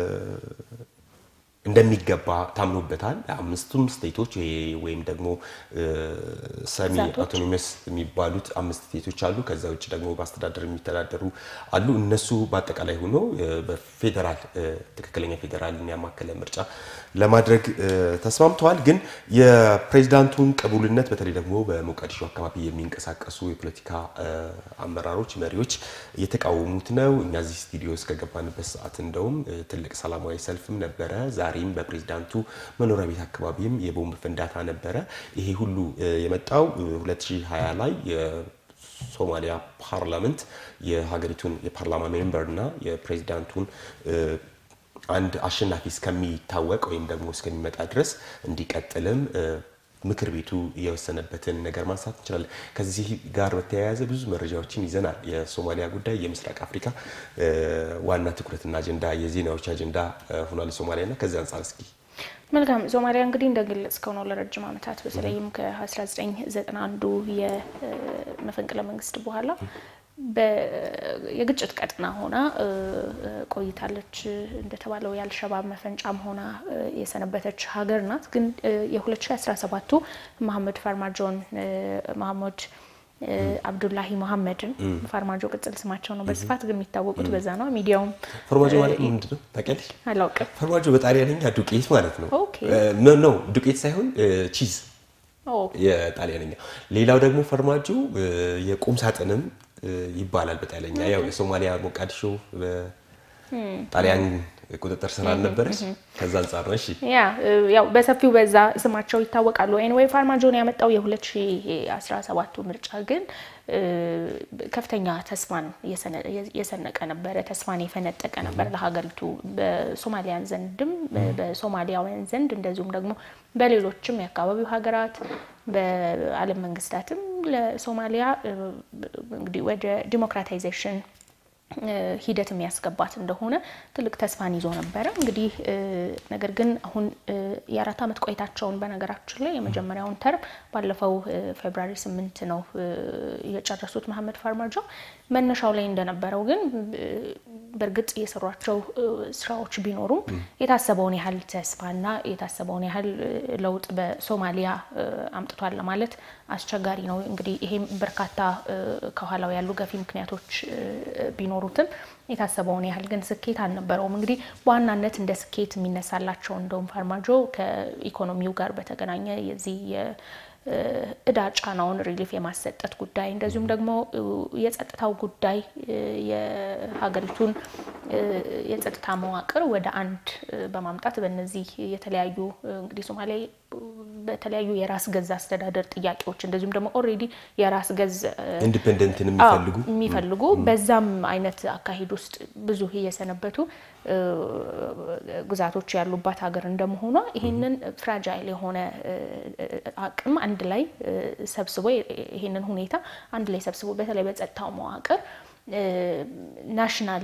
እንደሚገባ ታምኖበታል። አምስቱም ስቴቶች ወይም ደግሞ ሰሚ አውቶኖሚስ የሚባሉት አምስት ስቴቶች አሉ። ከዛ ውጭ ደግሞ በአስተዳደር የሚተዳደሩ አሉ። እነሱ በአጠቃላይ ሆኖ በፌዴራል ትክክለኛ ፌዴራልን ያማከለ ምርጫ ለማድረግ ተስማምተዋል። ግን የፕሬዚዳንቱን ቅቡልነት በተለይ ደግሞ በሞቃዲሾ አካባቢ የሚንቀሳቀሱ የፖለቲካ አመራሮች፣ መሪዎች እየተቃወሙት ነው። እኛ እዚህ ስቱዲዮ እስከገባንበት ሰዓት እንደውም ትልቅ ሰላማዊ ሰልፍም ነበረ። ዛሬም በፕሬዚዳንቱ መኖሪያ ቤት አካባቢም የቦምብ ፍንዳታ ነበረ። ይሄ ሁሉ የመጣው 2020 ላይ የሶማሊያ ፓርላመንት የሀገሪቱን የፓርላማ ሜምበር እና የፕሬዚዳንቱን አንድ አሸናፊ እስከሚታወቅ ወይም ደግሞ እስከሚመጣ ድረስ እንዲቀጥልም ምክር ቤቱ የወሰነበትን ነገር ማንሳት እንችላለን። ከዚህ ጋር በተያያዘ ብዙ መረጃዎችን ይዘናል። የሶማሊያ ጉዳይ የምስራቅ አፍሪካ ዋና ትኩረትና አጀንዳ የዜናዎች አጀንዳ ሆኗል ሶማሊያና ከዚህ አንጻር እስኪ
መልካም ሶማሊያ እንግዲህ እንደገለጽከው ነው ለረጅም ዓመታት በተለይም ከ1991 የመፈንቅለ መንግስት በኋላ የግጭት ቀጠና ሆና ቆይታለች። እንደተባለው የአልሸባብ መፈንጫም ሆና የሰነበተች ሀገር ናት። ግን የ2017ቱ መሐመድ ፋርማጆን መሐመድ አብዱላሂ መሐመድን ፋርማጆ ቅጽል ስማቸው ነው። በስፋት ግን የሚታወቁት በዛ ነው። ሚዲያውም
ፋርማጆ ማለት ምንድን ነው ታውቂያለሽ?
አላውቅም።
ፋርማጆ በጣሊያንኛ ዱቄት ማለት ነው።
ኦኬ
ኖ ዱቄት ሳይሆን ቺዝ የጣሊያንኛ። ሌላው ደግሞ ፈርማጆ የቁም ሳጥንም ይባላል በጣሊያንኛ። ያው የሶማሊያ ሞቃዲሾ በጣሊያን ቁጥጥር ስር አልነበረች። ከዛ አንጻር ነው። እሺ
ያ ያው በሰፊው በዛ ስማቸው ይታወቃሉ። ኤንዌይ ፋርማጆን ያመጣው የ2017ቱ ምርጫ ግን ከፍተኛ ተስፋን የሰነቀ ነበረ፣ ተስፋን የፈነጠቀ ነበር ለሀገሪቱ በሶማሊያን ዘንድም በሶማሊያውያን ዘንድ እንደዚሁም ደግሞ በሌሎችም የአካባቢው ሀገራት በዓለም መንግስታትም ለሶማሊያ እንግዲህ ወደ ዲሞክራታይዜሽን ሂደት የሚያስገባት እንደሆነ ትልቅ ተስፋን ይዞ ነበረ። እንግዲህ ነገር ግን አሁን የአራት ዓመት ቆይታቸውን በነገራችን ላይ የመጀመሪያውን ተርም ባለፈው ፌብራሪ ስምንት ነው የጨረሱት መሐመድ ፋርማጆ። መነሻው ላይ እንደነበረው ግን በእርግጥ የሰሯቸው ስራዎች ቢኖሩም የታሰበውን ያህል ተስፋና የታሰበውን ያህል ለውጥ በሶማሊያ አምጥቷል ለማለት አስቸጋሪ ነው። እንግዲህ ይሄም በርካታ ከኋላው ያሉ ገፊ ምክንያቶች ቢኖሩትም የታሰበውን ያህል ግን ስኬት አልነበረውም። እንግዲህ በዋናነት እንደ ስኬት የሚነሳላቸው እንደውም ፋርማጆ ከኢኮኖሚው ጋር በተገናኘ የዚህ እዳ ጫናውን ሪሊፍ የማሰጠት ጉዳይ እንደዚሁም ደግሞ የጸጥታው ጉዳይ የሀገሪቱን የጸጥታ መዋቅር ወደ አንድ በማምጣት በእነዚህ የተለያዩ እንግዲህ ሶማሌ በተለያዩ የራስ ገዝ አስተዳደር ጥያቄዎች እንደዚሁም ደግሞ ኦልሬዲ የራስ ገዝ
ኢንዲፔንደንትን የሚፈልጉ
የሚፈልጉ በዛም አይነት አካሄድ ውስጥ ብዙ እየሰነበቱ ግዛቶች ያሉባት ሀገር እንደመሆኗ ይህንን ፍራጃይል የሆነ አቅም አንድ ላይ ሰብስቦ ይህንን ሁኔታ አንድ ላይ ሰብስቦ በተለይ በጸጥታው መዋቅር ናሽናል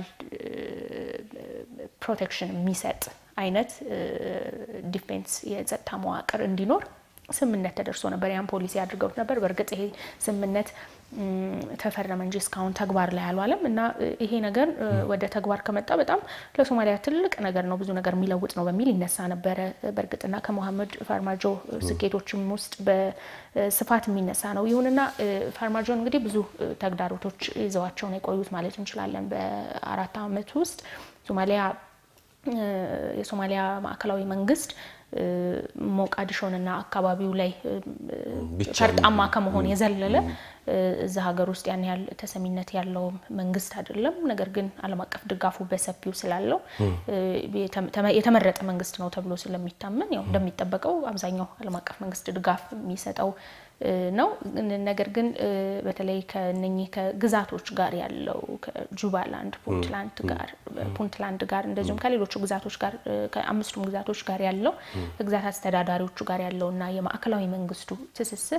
ፕሮቴክሽን የሚሰጥ አይነት ዲፌንስ የጸጥታ መዋቅር እንዲኖር ስምምነት ተደርሶ ነበር። ያን ፖሊሲ አድርገውት ነበር። በእርግጥ ይሄ ስምምነት ተፈረመ እንጂ እስካሁን ተግባር ላይ አልዋለም እና ይሄ ነገር ወደ ተግባር ከመጣ በጣም ለሶማሊያ ትልቅ ነገር ነው፣ ብዙ ነገር የሚለውጥ ነው በሚል ይነሳ ነበረ። በእርግጥና ከሞሐመድ ፋርማጆ ስኬቶችም ውስጥ በስፋት የሚነሳ ነው። ይሁንና ፋርማጆን እንግዲህ ብዙ ተግዳሮቶች ይዘዋቸው ነው የቆዩት ማለት እንችላለን። በአራት ዓመት ውስጥ ሶማሊያ የሶማሊያ ማዕከላዊ መንግስት ሞቃዲሾንና አካባቢው ላይ ፈርጣማ ከመሆን የዘለለ እዛ ሀገር ውስጥ ያን ያህል ተሰሚነት ያለው መንግስት አይደለም። ነገር ግን ዓለም አቀፍ ድጋፉ በሰፊው ስላለው የተመረጠ መንግስት ነው ተብሎ ስለሚታመን ያው እንደሚጠበቀው አብዛኛው ዓለም አቀፍ መንግስት ድጋፍ የሚሰጠው ነው። ነገር ግን በተለይ ከነኚህ ከግዛቶች ጋር ያለው ከጁባላንድ ፑንትላንድ ጋር ፑንትላንድ ጋር እንደዚሁም ከሌሎቹ ግዛቶች ጋር ከአምስቱም ግዛቶች ጋር ያለው ከግዛት አስተዳዳሪዎቹ ጋር ያለውና የማዕከላዊ መንግስቱ ትስስር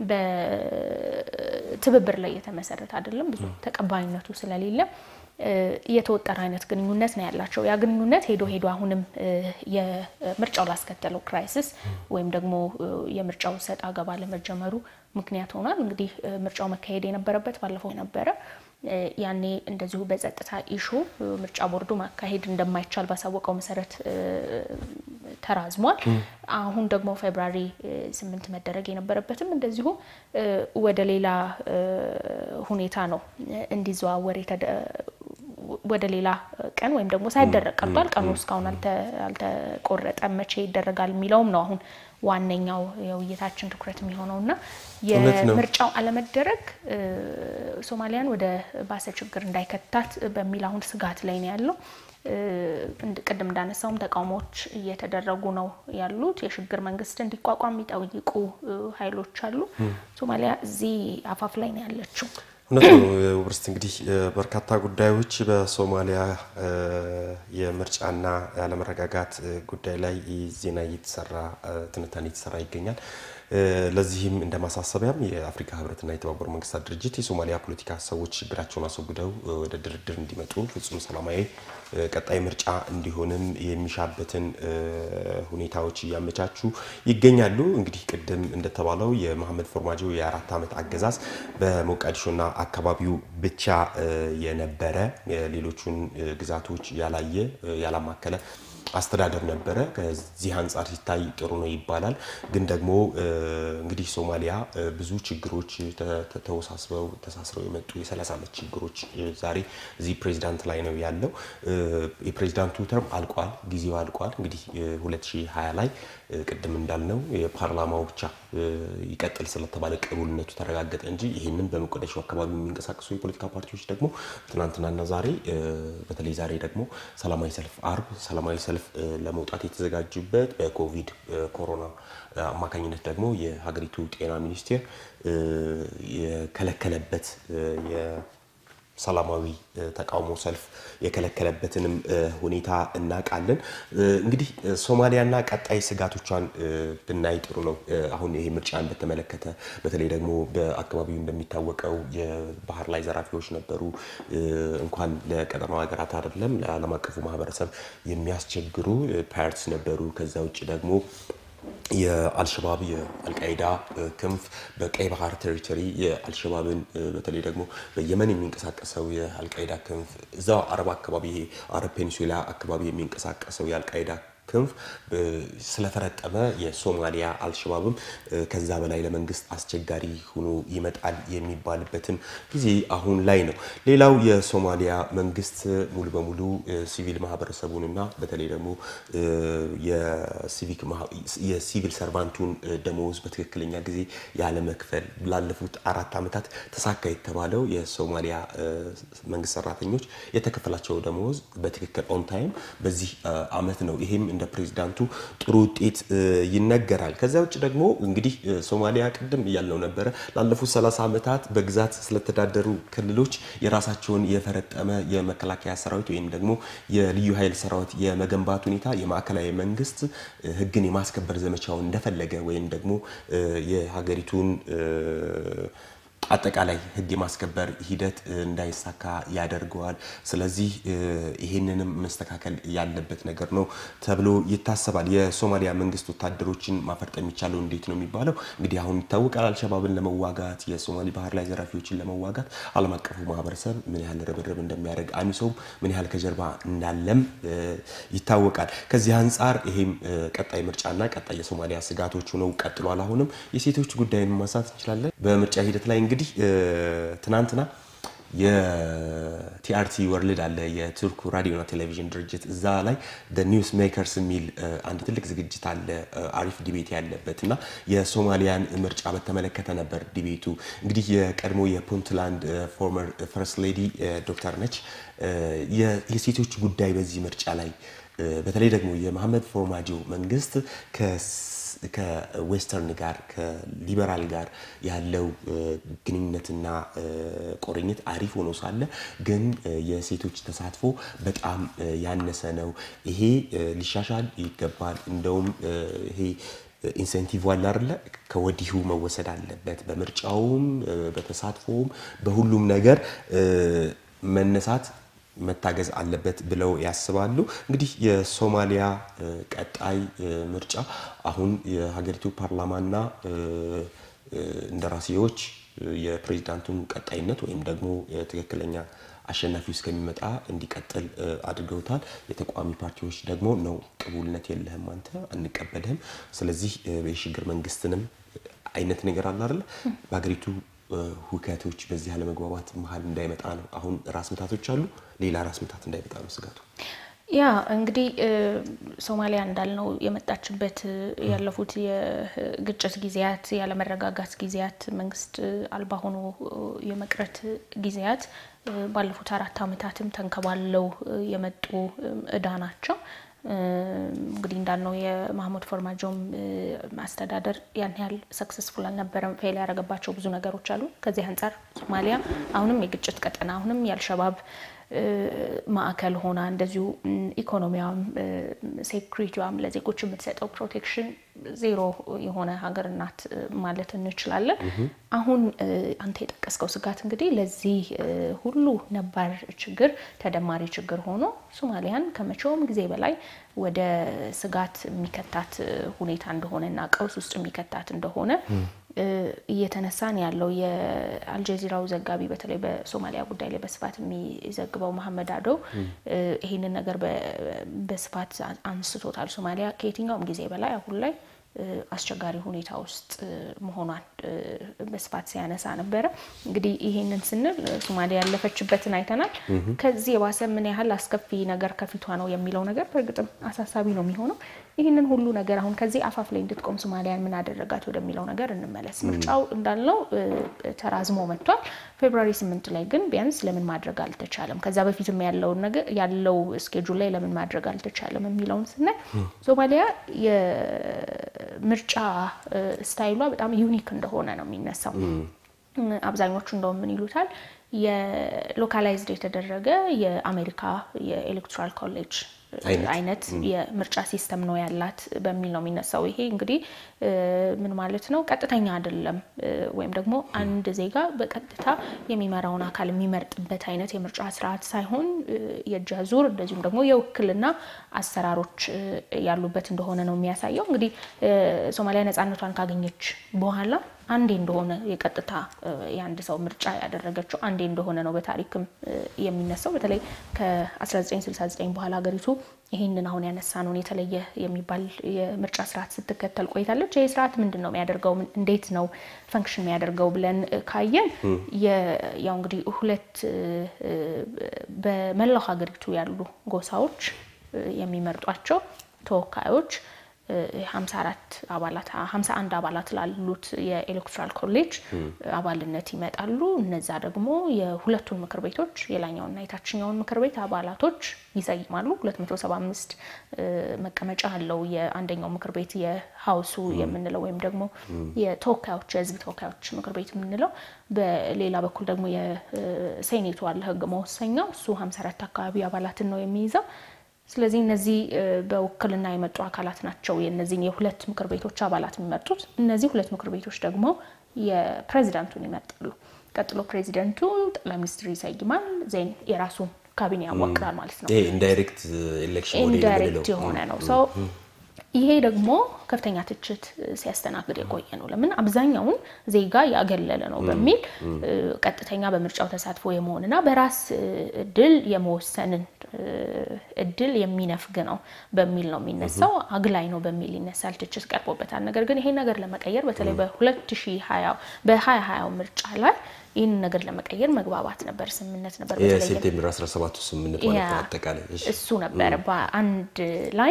በትብብር ላይ የተመሰረተ አይደለም። ብዙ ተቀባይነቱ ስለሌለ የተወጠረ አይነት ግንኙነት ነው ያላቸው። ያ ግንኙነት ሄዶ ሄዶ አሁንም የምርጫው ላስከተለው ክራይሲስ ወይም ደግሞ የምርጫው ሰጥ አገባ ለመጀመሩ ምክንያት ሆኗል። እንግዲህ ምርጫው መካሄድ የነበረበት ባለፈው ነበረ። ያኔ እንደዚሁ በጸጥታ ኢሹ ምርጫ ቦርዱ ማካሄድ እንደማይቻል ባሳወቀው መሰረት ተራዝሟል። አሁን ደግሞ ፌብራሪ ስምንት መደረግ የነበረበትም እንደዚሁ ወደ ሌላ ሁኔታ ነው እንዲዘዋወር ወደ ሌላ ቀን ወይም ደግሞ ሳይደረግ ቀርቷል። ቀኑ እስካሁን አልተቆረጠም። መቼ ይደረጋል የሚለውም ነው አሁን ዋነኛው የውይይታችን ትኩረት የሚሆነው እና የምርጫው አለመደረግ ሶማሊያን ወደ ባሰ ችግር እንዳይከታት በሚል አሁን ስጋት ላይ ነው ያለው። ቅድም እንዳነሳውም ተቃውሞዎች እየተደረጉ ነው ያሉት። የሽግግር መንግስት እንዲቋቋም የሚጠይቁ ኃይሎች አሉ። ሶማሊያ እዚህ አፋፍ ላይ ነው ያለችው።
እውነት ነው ውብርስት። እንግዲህ በርካታ ጉዳዮች በሶማሊያ የምርጫና ያለመረጋጋት ጉዳይ ላይ ዜና እየተሰራ ትንታኔ እየተሰራ ይገኛል። ለዚህም እንደ ማሳሰቢያም የአፍሪካ ህብረትና የተባበሩ መንግስታት ድርጅት የሶማሊያ ፖለቲካ ሰዎች ችግራቸውን አስወግደው ወደ ድርድር እንዲመጡ ፍጹም ሰላማዊ ቀጣይ ምርጫ እንዲሆንም የሚሻበትን ሁኔታዎች እያመቻቹ ይገኛሉ። እንግዲህ ቅድም እንደተባለው የመሐመድ ፎርማጆ የአራት ዓመት አገዛዝ በሞቃዲሾና አካባቢው ብቻ የነበረ ሌሎቹን ግዛቶች ያላየ ያላማከለ አስተዳደር ነበረ። ከዚህ አንጻር ሲታይ ጥሩ ነው ይባላል። ግን ደግሞ እንግዲህ ሶማሊያ ብዙ ችግሮች ተወሳስበው ተሳስረው የመጡ የ30 ዓመት ችግሮች ዛሬ እዚህ ፕሬዚዳንት ላይ ነው ያለው። የፕሬዚዳንቱ ተርም አልቋል፣ ጊዜው አልቋል። እንግዲህ 2020 ላይ ቅድም እንዳልነው የፓርላማው ብቻ ይቀጥል ስለተባለ ቅቡልነቱ ተረጋገጠ እንጂ ይህንን በሞቃዲሾ አካባቢ የሚንቀሳቀሱ የፖለቲካ ፓርቲዎች ደግሞ ትናንትናና ዛሬ በተለይ ዛሬ ደግሞ ሰላማዊ ሰልፍ አርብ ሰላማዊ ሰልፍ ለመውጣት የተዘጋጁበት በኮቪድ ኮሮና አማካኝነት ደግሞ የሀገሪቱ ጤና ሚኒስቴር የከለከለበት ሰላማዊ ተቃውሞ ሰልፍ የከለከለበትንም ሁኔታ እናውቃለን። እንግዲህ ሶማሊያና ቀጣይ ስጋቶቿን ብናይ ጥሩ ነው። አሁን ይሄ ምርጫን በተመለከተ በተለይ ደግሞ በአካባቢው እንደሚታወቀው የባህር ላይ ዘራፊዎች ነበሩ። እንኳን ለቀጠናው ሀገራት አይደለም ለዓለም አቀፉ ማህበረሰብ የሚያስቸግሩ ፓርትስ ነበሩ። ከዛ ውጭ ደግሞ የአልሸባብ የአልቃይዳ ክንፍ በቀይ ባህር ቴሪቶሪ የአልሸባብን በተለይ ደግሞ በየመን የሚንቀሳቀሰው የአልቃይዳ ክንፍ እዛው አረብ አካባቢ ይሄ አረብ ፔኒንሱላ አካባቢ የሚንቀሳቀሰው የአልቃይዳ ክንፍ ስለፈረጠመ የሶማሊያ አልሸባብም ከዛ በላይ ለመንግስት አስቸጋሪ ሆኖ ይመጣል የሚባልበትም ጊዜ አሁን ላይ ነው። ሌላው የሶማሊያ መንግስት ሙሉ በሙሉ ሲቪል ማህበረሰቡንና በተለይ ደግሞ የሲቪል ሰርቫንቱን ደመወዝ በትክክለኛ ጊዜ ያለመክፈል ላለፉት አራት ዓመታት ተሳካ የተባለው የሶማሊያ መንግስት ሰራተኞች የተከፈላቸው ደመወዝ በትክክል ኦን ታይም በዚህ አመት ነው። ይሄም እንደ ፕሬዚዳንቱ ጥሩ ውጤት ይነገራል። ከዚያ ውጭ ደግሞ እንግዲህ ሶማሊያ ቅድም እያልነው ነበረ ላለፉት 30 ዓመታት በግዛት ስለተዳደሩ ክልሎች የራሳቸውን የፈረጠመ የመከላከያ ሰራዊት ወይም ደግሞ የልዩ ኃይል ሰራዊት የመገንባት ሁኔታ የማዕከላዊ መንግስት ህግን የማስከበር ዘመቻውን እንደፈለገ ወይም ደግሞ የሀገሪቱን አጠቃላይ ህግ የማስከበር ሂደት እንዳይሳካ ያደርገዋል። ስለዚህ ይሄንንም መስተካከል ያለበት ነገር ነው ተብሎ ይታሰባል። የሶማሊያ መንግስት ወታደሮችን ማፈርጠ የሚቻለው እንዴት ነው የሚባለው እንግዲህ አሁን ይታወቃል። አልሸባብን ለመዋጋት የሶማሌ ባህር ላይ ዘራፊዎችን ለመዋጋት ዓለም አቀፉ ማህበረሰብ ምን ያህል ርብርብ እንደሚያደርግ አሚሶም ምን ያህል ከጀርባ እንዳለም ይታወቃል። ከዚህ አንጻር ይሄም ቀጣይ ምርጫና ቀጣይ የሶማሊያ ስጋቶች ሆነው ቀጥሏል። አሁንም የሴቶች ጉዳይን ማንሳት እንችላለን። በምርጫ ሂደት ላይ እንግዲህ ትናንትና የቲአርቲ ወርልድ አለ የቱርኩ ራዲዮና ቴሌቪዥን ድርጅት እዛ ላይ ኒውስ ሜከርስ የሚል አንድ ትልቅ ዝግጅት አለ አሪፍ ዲቤት ያለበት እና የሶማሊያን ምርጫ በተመለከተ ነበር ዲቤቱ። እንግዲህ የቀድሞ የፑንትላንድ ፎርመር ፈርስት ሌዲ ዶክተር ነች የሴቶች ጉዳይ በዚህ ምርጫ ላይ በተለይ ደግሞ የመሐመድ ፎርማጆ መንግስት ከዌስተርን ጋር ከሊበራል ጋር ያለው ግንኙነትና ቁርኝት አሪፍ ሆኖ ሳለ ግን የሴቶች ተሳትፎ በጣም ያነሰ ነው። ይሄ ሊሻሻል ይገባል። እንደውም ይሄ ኢንሴንቲቭ አለ አይደለ? ከወዲሁ መወሰድ አለበት። በምርጫውም በተሳትፎውም በሁሉም ነገር መነሳት መታገዝ አለበት ብለው ያስባሉ። እንግዲህ የሶማሊያ ቀጣይ ምርጫ አሁን የሀገሪቱ ፓርላማና እንደራሴዎች የፕሬዚዳንቱን ቀጣይነት ወይም ደግሞ ትክክለኛ አሸናፊው እስከሚመጣ እንዲቀጥል አድርገውታል። የተቃዋሚ ፓርቲዎች ደግሞ ነው ቅቡልነት የለህም አንተ አንቀበልህም፣ ስለዚህ የሽግግር መንግስትንም አይነት ነገር አለ አይደለ በሀገሪቱ ሁከቶች በዚህ አለመግባባት መሀል እንዳይመጣ ነው። አሁን ራስ ምታቶች አሉ፣ ሌላ ራስ ምታት እንዳይመጣ ነው ስጋቱ።
ያ እንግዲህ ሶማሊያ እንዳልነው የመጣችበት ያለፉት የግጭት ጊዜያት፣ ያለመረጋጋት ጊዜያት፣ መንግስት አልባ ሆኖ የመቅረት ጊዜያት ባለፉት አራት ዓመታትም ተንከባለው የመጡ እዳ ናቸው። እንግዲህ እንዳልነው የማህሙድ ፎርማጆም አስተዳደር ያን ያህል ሰክሰስፉል አልነበረም። ፌል ያደረገባቸው ብዙ ነገሮች አሉ። ከዚህ አንጻር ሶማሊያ አሁንም የግጭት ቀጠና አሁንም የአልሸባብ ማዕከል ሆና እንደዚሁ ኢኮኖሚዋም ሴኩሪቲዋም ለዜጎች የምትሰጠው ፕሮቴክሽን ዜሮ የሆነ ሀገር ናት ማለት እንችላለን። አሁን አንተ የጠቀስከው ስጋት እንግዲህ ለዚህ ሁሉ ነባር ችግር ተደማሪ ችግር ሆኖ ሶማሊያን ከመቼውም ጊዜ በላይ ወደ ስጋት የሚከታት ሁኔታ እንደሆነና ቀውስ ውስጥ የሚከታት እንደሆነ እየተነሳን ያለው የአልጀዚራው ዘጋቢ በተለይ በሶማሊያ ጉዳይ ላይ በስፋት የሚዘግበው መሐመድ አዶ ይህንን ነገር በስፋት አንስቶታል። ሶማሊያ ከየትኛውም ጊዜ በላይ አሁን ላይ አስቸጋሪ ሁኔታ ውስጥ መሆኗን በስፋት ሲያነሳ ነበረ። እንግዲህ ይሄንን ስንል ሶማሊያ ያለፈችበትን አይተናል። ከዚህ የባሰ ምን ያህል አስከፊ ነገር ከፊቷ ነው የሚለው ነገር በእርግጥም አሳሳቢ ነው የሚሆነው። ይህንን ሁሉ ነገር አሁን ከዚህ አፋፍ ላይ እንድትቆም ሶማሊያን ምን አደረጋት ወደሚለው ነገር እንመለስ። ምርጫው እንዳልነው ተራዝሞ መጥቷል። ፌብሩዋሪ ስምንት ላይ ግን ቢያንስ ለምን ማድረግ አልተቻለም? ከዛ በፊትም ያለውን ነገር ያለው ስኬጁል ላይ ለምን ማድረግ አልተቻለም የሚለውን ስናይ ሶማሊያ የምርጫ ስታይሏ በጣም ዩኒክ እንደሆነ ነው የሚነሳው። አብዛኞቹ እንደውም ምን ይሉታል የሎካላይዝድ የተደረገ የአሜሪካ የኤሌክቶራል ኮሌጅ አይነት የምርጫ ሲስተም ነው ያላት በሚል ነው የሚነሳው። ይሄ እንግዲህ ምን ማለት ነው? ቀጥተኛ አይደለም ወይም ደግሞ አንድ ዜጋ በቀጥታ የሚመራውን አካል የሚመርጥበት አይነት የምርጫ ስርዓት ሳይሆን የእጅ አዙር እንደዚሁም ደግሞ የውክልና አሰራሮች ያሉበት እንደሆነ ነው የሚያሳየው። እንግዲህ ሶማሊያ ነጻነቷን ካገኘች በኋላ አንዴ እንደሆነ የቀጥታ የአንድ ሰው ምርጫ ያደረገችው አንዴ እንደሆነ ነው በታሪክም የሚነሳው። በተለይ ከ1969 በኋላ ሀገሪቱ ይህንን አሁን ያነሳነውን የተለየ የሚባል የምርጫ ስርዓት ስትከተል ቆይታለች። ይህ ስርዓት ምንድን ነው የሚያደርገው? እንዴት ነው ፈንክሽን የሚያደርገው ብለን ካየን ያው እንግዲህ ሁለት በመላው ሀገሪቱ ያሉ ጎሳዎች የሚመርጧቸው ተወካዮች 54 አባላት 51 አባላት ላሉት የኤሌክቶራል ኮሌጅ አባልነት ይመጣሉ። እነዛ ደግሞ የሁለቱን ምክር ቤቶች የላኛውና የታችኛውን ምክር ቤት አባላቶች ይሰይማሉ። 275 መቀመጫ አለው የአንደኛው ምክር ቤት የሀውሱ የምንለው ወይም ደግሞ የተወካዮች የህዝብ ተወካዮች ምክር ቤት የምንለው። በሌላ በኩል ደግሞ የሴኔቱ አለ ህግ መወሰኛው እሱ 54 አካባቢ አባላትን ነው የሚይዘው። ስለዚህ እነዚህ በውክልና የመጡ አካላት ናቸው የእነዚህን የሁለት ምክር ቤቶች አባላት የሚመርጡት። እነዚህ ሁለት ምክር ቤቶች ደግሞ የፕሬዚዳንቱን ይመርጣሉ። ቀጥሎ ፕሬዚደንቱ ጠቅላይ ሚኒስትር ይሰይማል። ዜን የራሱን ካቢኔ ያዋቅራል ማለት ነው።
ኢንዳይሬክት ኤሌክሽን
ኢንዳይሬክት የሆነ ነው ሰው ይሄ ደግሞ ከፍተኛ ትችት ሲያስተናግድ የቆየ ነው። ለምን አብዛኛውን ዜጋ ያገለለ ነው በሚል ቀጥተኛ በምርጫው ተሳትፎ የመሆንና በራስ እድል የመወሰንን እድል የሚነፍግ ነው በሚል ነው የሚነሳው። አግላይ ነው በሚል ይነሳል፣ ትችት ቀርቦበታል። ነገር ግን ይሄን ነገር ለመቀየር በተለይ በ2020 በ2020 ምርጫ ላይ ይህን ነገር ለመቀየር መግባባት ነበር፣ ስምምነት ነበር።
የሴፕቴምበር 17ቱ ስምምነት ማለት ነው። አጠቃላይ
እሱ ነበር በአንድ ላይ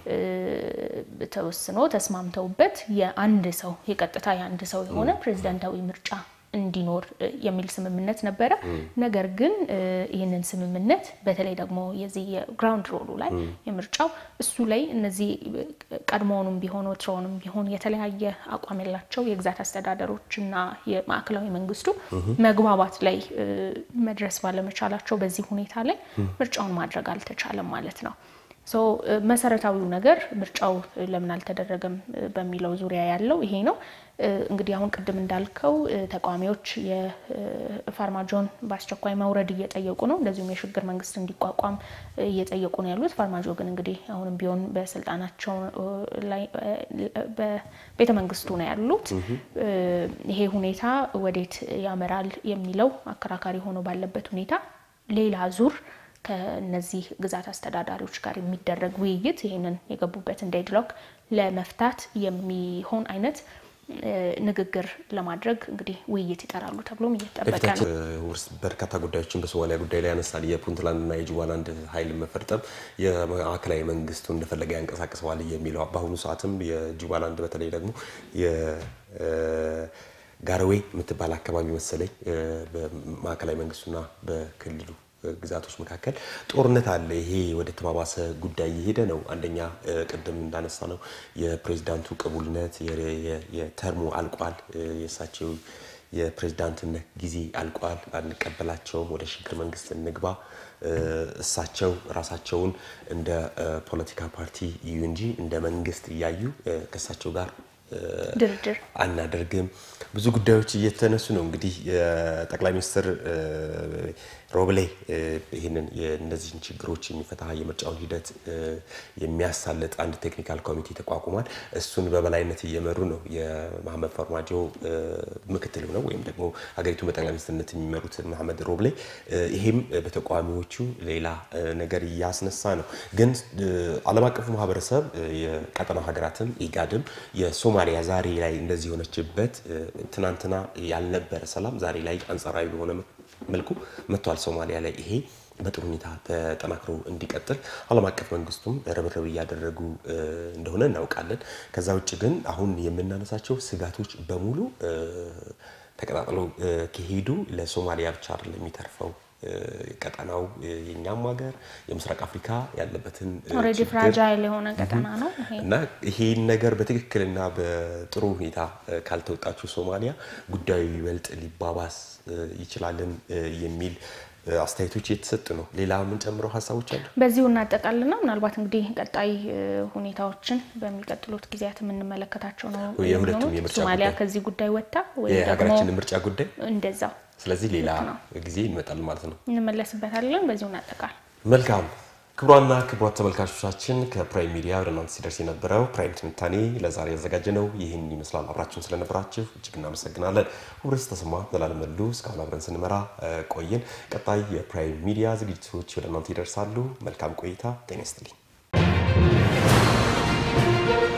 ተወስኖ ተስማምተውበት የአንድ ሰው የቀጥታ የአንድ ሰው የሆነ ፕሬዚዳንታዊ ምርጫ እንዲኖር የሚል ስምምነት ነበረ። ነገር ግን ይህንን ስምምነት በተለይ ደግሞ የዚህ የግራውንድ ሮሉ ላይ የምርጫው እሱ ላይ እነዚህ ቀድሞውንም ቢሆን ወትሮውንም ቢሆን የተለያየ አቋም ያላቸው የግዛት አስተዳደሮች እና የማዕከላዊ መንግስቱ መግባባት ላይ መድረስ ባለመቻላቸው በዚህ ሁኔታ ላይ ምርጫውን ማድረግ አልተቻለም ማለት ነው። መሰረታዊው ነገር ምርጫው ለምን አልተደረገም በሚለው ዙሪያ ያለው ይሄ ነው። እንግዲህ አሁን ቅድም እንዳልከው ተቃዋሚዎች የፋርማጆን በአስቸኳይ መውረድ እየጠየቁ ነው። እንደዚሁም የሽግግር መንግስት እንዲቋቋም እየጠየቁ ነው ያሉት። ፋርማጆ ግን እንግዲህ አሁንም ቢሆን በስልጣናቸው ላይ በቤተ መንግስቱ ነው ያሉት። ይሄ ሁኔታ ወዴት ያመራል የሚለው አከራካሪ ሆኖ ባለበት ሁኔታ ሌላ ዙር ከነዚህ ግዛት አስተዳዳሪዎች ጋር የሚደረግ ውይይት ይህንን የገቡበትን ዴድሎክ ለመፍታት የሚሆን አይነት ንግግር ለማድረግ እንግዲህ ውይይት ይጠራሉ ተብሎም እየተጠበቀ ነው።
ውስጥ በርካታ ጉዳዮችን በሶማሊያ ጉዳይ ላይ ያነሳል። የፑንትላንድና የጁባላንድ ኃይል መፈርጠም የማዕከላዊ መንግስቱ እንደፈለገ ያንቀሳቅሰዋል የሚለው በአሁኑ ሰዓትም የጁባላንድ በተለይ ደግሞ ጋርዌ የምትባል አካባቢ መሰለኝ በማዕከላዊ መንግስቱና በክልሉ ግዛቶች መካከል ጦርነት አለ። ይሄ ወደ ተባባሰ ጉዳይ እየሄደ ነው። አንደኛ ቅድም እንዳነሳ ነው የፕሬዚዳንቱ ቅቡልነት የተርሙ አልቋል። የእሳቸው የፕሬዚዳንትነት ጊዜ አልቋል። አንቀበላቸውም፣ ወደ ሽግግር መንግስት እንግባ። እሳቸው ራሳቸውን እንደ ፖለቲካ ፓርቲ እዩ እንጂ እንደ መንግስት እያዩ ከእሳቸው ጋር
ድርድር
አናደርግም። ብዙ ጉዳዮች እየተነሱ ነው። እንግዲህ ጠቅላይ ሚኒስትር ሮብሌ ይህንን እነዚህን ችግሮች የሚፈታ የምርጫውን ሂደት የሚያሳልጥ አንድ ቴክኒካል ኮሚቴ ተቋቁሟል። እሱን በበላይነት እየመሩ ነው የመሐመድ ፈርማጆ ምክትል ነው ወይም ደግሞ ሀገሪቱን በጠቅላይ ሚኒስትርነት የሚመሩት መሐመድ ሮብሌ። ይሄም በተቃዋሚዎቹ ሌላ ነገር እያስነሳ ነው። ግን ዓለም አቀፉ ማህበረሰብ የቀጠናው ሀገራትም ኢጋድም የሶማሊያ ዛሬ ላይ እንደዚህ የሆነችበት ትናንትና ያልነበረ ሰላም ዛሬ ላይ አንጻራዊ በሆነ መልኩ መጥቷል ሶማሊያ ላይ። ይሄ በጥሩ ሁኔታ ተጠናክሮ እንዲቀጥል ዓለም አቀፍ መንግስቱም ርብርብ እያደረጉ እንደሆነ እናውቃለን። ከዛ ውጭ ግን አሁን የምናነሳቸው ስጋቶች በሙሉ ተቀጣጥለው ከሄዱ ለሶማሊያ ብቻ አይደለም የሚተርፈው ቀጠናው የኛም ሀገር የምስራቅ አፍሪካ ያለበትን
ኦልሬዲ
ችግር
ፍራጃይል የሆነ ቀጠና ነው ይሄ።
እና ይሄን ነገር በትክክልና በጥሩ ሁኔታ ካልተወጣችው ሶማሊያ ጉዳዩ ይበልጥ ሊባባስ ይችላልን የሚል አስተያየቶች እየተሰጡ ነው። ሌላ የምንጨምረው ሀሳቦች አሉ?
በዚሁ እናጠቃልና ምናልባት እንግዲህ ቀጣይ ሁኔታዎችን በሚቀጥሉት ጊዜያት የምንመለከታቸው ነው
የሁለቱም
የሚሆኑት።
የምርጫ
ሶማሊያ
ጉዳይ
ከዚህ ጉዳይ ወጥታ ወይም ደግሞ
የሀገራችን ምርጫ ጉዳይ
እንደዛው
ስለዚህ ሌላ
ልክ ነው።
ጊዜ ይመጣል ማለት ነው።
እንመለስበታለን። በዚሁ እናጠቃል።
መልካም ክቡራና ክቡራት ተመልካቾቻችን ከፕራይም ሚዲያ ወደ እናንተ ሲደርስ የነበረው ፕራይም ትንታኔ ለዛሬ ያዘጋጀ ነው ይህን ይመስላል። አብራችሁን ስለነበራችሁ እጅግ እናመሰግናለን። ሁብረስ ተሰማ ዘላለም መሉ እስካሁን አብረን ስንመራ ቆየን። ቀጣይ የፕራይም ሚዲያ ዝግጅቶች ወደ እናንተ ይደርሳሉ። መልካም ቆይታ። ጤና ይስጥልኝ።